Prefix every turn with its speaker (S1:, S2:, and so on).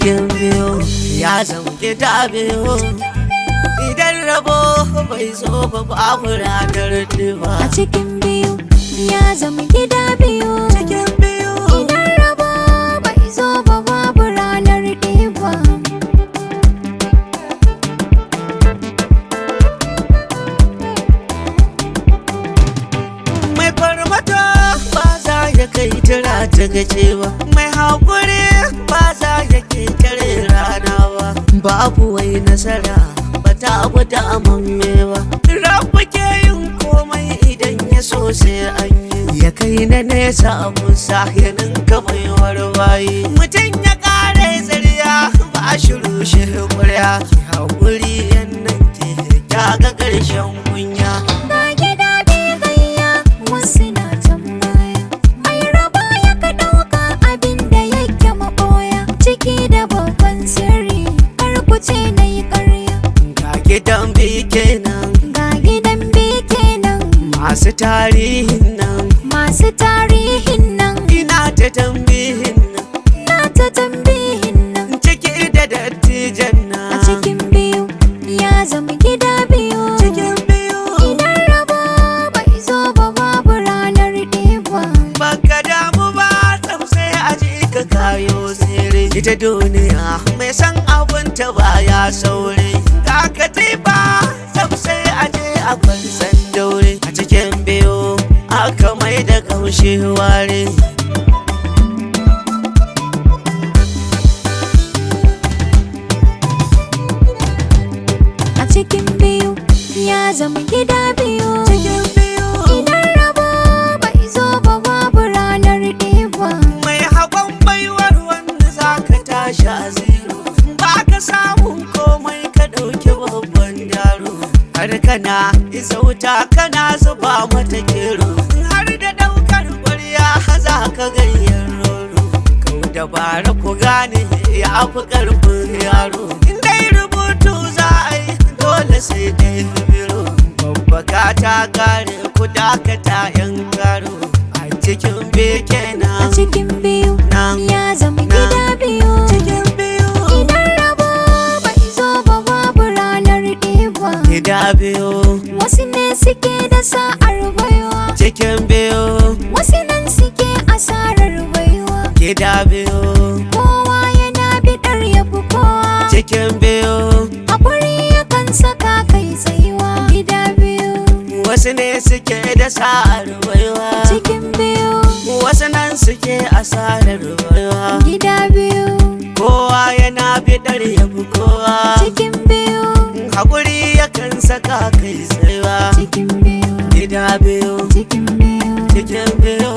S1: cikin biyu ya zama gida biyu idan rabo bai zo ba babu ranar ba
S2: a cikin biyu ya zama gida biyu
S1: cikin biyu
S2: idan rabo bai zo ba babu ranar ɗeba
S1: mai farmata ba za ya kai tira ta gace ba mai haƙuri ba za ya ke kare rana ba babu wai nasara ba ta gwada amamme ba rabu ke yin komai idan ya so sai an yi ya kai na nesa abun sahirin kamar warwaye mutum ya kare zariya ba shiru shi ƙwarya ki haƙuri yan nan ke ya ga ƙarshen kunya
S2: ga gida biyu gayya wasu na tambaya mai raba ya ka ɗauka abin da yake maɓoya ciki da babban sirri kar ku ce na yi ƙarya
S1: ga gidan bi kenan
S2: ga gidan biyu kenan
S1: masu tarihin nan
S2: masu tarihin nan
S1: ina ta tambihin nan
S2: na ta tambihin nan
S1: ciki da dattijan
S2: a
S1: nan
S2: cikin biyu ya zama gida biyu
S1: cikin biyu
S2: idan rabo bai zo ba babu ranar ɗeba
S1: baka damu ba sai a ji ka kayo tsere ita duniya mai san abun ta baya saure ka katifa sai a je a kwansan daure a cikin biyu aka mai da kaushe ware
S2: a cikin biyu ya zama gida biyu
S1: cikin biyu
S2: idan rabo bai zo ba babu ranar ɗeba
S1: mai haƙon baiwar wanda za ka tashi a zero ba ka samun komai ka ɗauki babban daro har kana isa wuta kana zuba mata gero har da ɗaukar ƙwarya za ka gayyar roro kau dabara ku gane ya fi ƙarfin yaro in dai rubutu za a yi dole sai dai biro babbaka ta kare ku dakata yan karo a cikin beke
S2: a
S1: na
S2: cikin biyu
S1: nan
S2: ya zama gida biyu
S1: cikin biyu
S2: idan rabo bai zo ba babu ranar ɗeba
S1: gida biyu
S2: wasu ne suke da sa'ar baiwa
S1: cikin biyu
S2: wasu nan suke asarar baiwa
S1: gida biyu
S2: kowa yana biɗar yafi kowa
S1: cikin biyu
S2: haƙuri yakan saka kai tsayuwa gida biyu
S1: wasu ne suke da sa'ar baiwa
S2: cikin biyu
S1: wasu nan suke asarar baiwa
S2: gida biyu
S1: kowa yana bidar yabi kowa
S2: cikin biyu
S1: haƙuri yakan saka kai tsayawa
S2: cikin biyu
S1: gida biyu
S2: cikin biyu
S1: cikin biyu